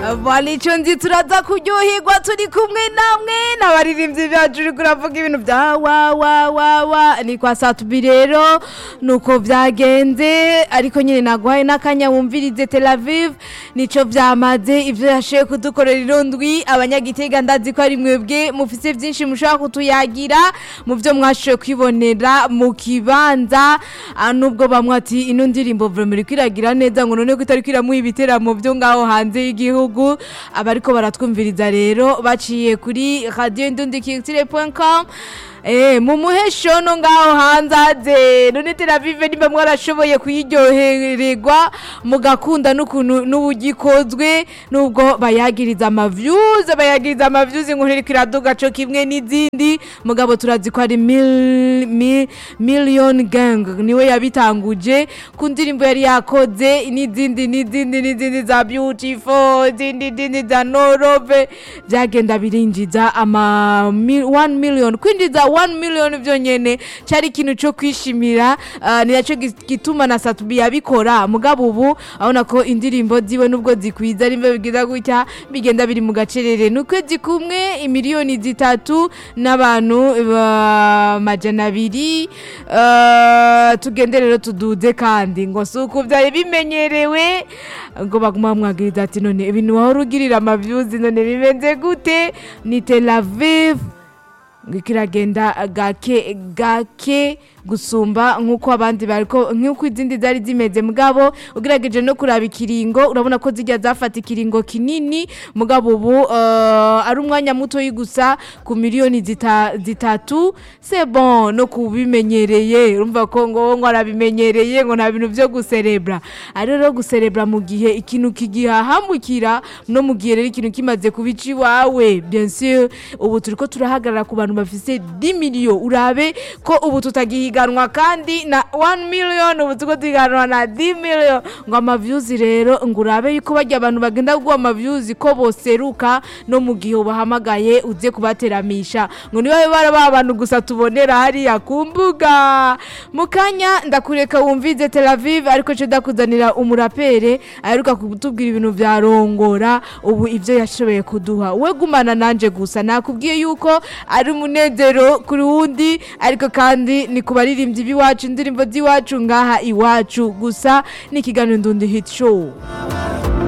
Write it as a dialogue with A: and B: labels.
A: balico nzi turaza kuryoherwa turi kumwe namwe n'abaririmbyi bacu uriko uravuga ibintu bya wa wa wa wa ni kwa satubi rero nuko byagenze ariko nyine naguhaye n'akanya wumvirize Tel Aviv nico vyamaze ivyo yashoboye kudukorera irondwi abanyagitega ndazi ko ari mwebwe mufise vyinshi mushobora kutuyagira mu vyo mwashoboye kwibonera mu kibanza ah, nubwo bamwe ati ino ndirimbo vraiment iriko iragira neza ngo none ko itariko iramuha ibiteramo vyo ngaho hanze y'igihugu abariko baratwumviriza rero baciye kuri radio indundikirtire.com Eh, mu muhesho no ngaho hanze aze none Tel Aviv nimba mwarashoboye kuyiryohererwa mugakunda n'ukuntu n'ubugikozwe nubwo bayagiriza ama views bayagiriza ama views inkuru iriko iraduga co kimwe n'izindi mugabo turazi ko ari mil, mil, million gang niwe yabitanguje ku ndirimbo yari yakoze n'izindi n'izindi n'izindi za beautiful izindi izindi za norove byagenda birinjiza ama 1 million kwinjiza 1 million vyonyene cari ikintu co kwishimira uh, ni naco gi- gituma na Satubi yabikora mugabo ubu abona ko indirimbo ziwe nubwo zikwiza rimwe bigiza gutya bigenda biri mu gacerere ni ukwezi kumwe imiliyoni zitatu n'abantu ba- majana abiri uh, tugende rero tuduze kandi ngo si uku vyari bimenyerewe ngo baguma bamwagiriza ati none ibintu wahora ugirira amavyuzi none bimeze gute ni Tel Aviv ngo kiragenda gake gake gusumba nk'uko abandi bariko nk'uko izindi zari zimeze mugabo ugerageje no kuraba ikiringo urabona ko zijya zafata ikiringo kinini mugabo ubu uh, ari umwanya muto gusa ku miliyoni zita, zitatu c'est bon no kubimenyereye urumva ko ngo ngo arabimenyereye ngo nta bintu vyo guserebra ari rero guserebra mu gihe ikintu kigihahamukira no mu gihe rero ikintu kimaze kubica iwawe bien sûr ubu turiko turahagarara ku bantu bafise 10 miliyo urabe ko ubu tutagihiganwa kandi na 1 million ubu turiko tuhiganwa na 10 million ngo amaviews rero ngo urabe yuko barya abantu bagenda guha amaviews ko boseruka no mu gihe ubahamagaye uze kubateramisha ngo niba bara ba bantu gusa tubonera hariya ku mbuga mu kanya ndakureka wumvize Tel Aviv ariko cyo ndakuzanira umurapere aheruka kutubwira ibintu vya rongora ubu ivyo yashoboye kuduha we gumana nanje gusa nakubwiye yuko ari umunezero kuri wundi ariko kandi ni ku baririmbyi b'iwacu indirimbo z'iwacu ngaha iwacu gusa ni ikiganiro ndundi hit show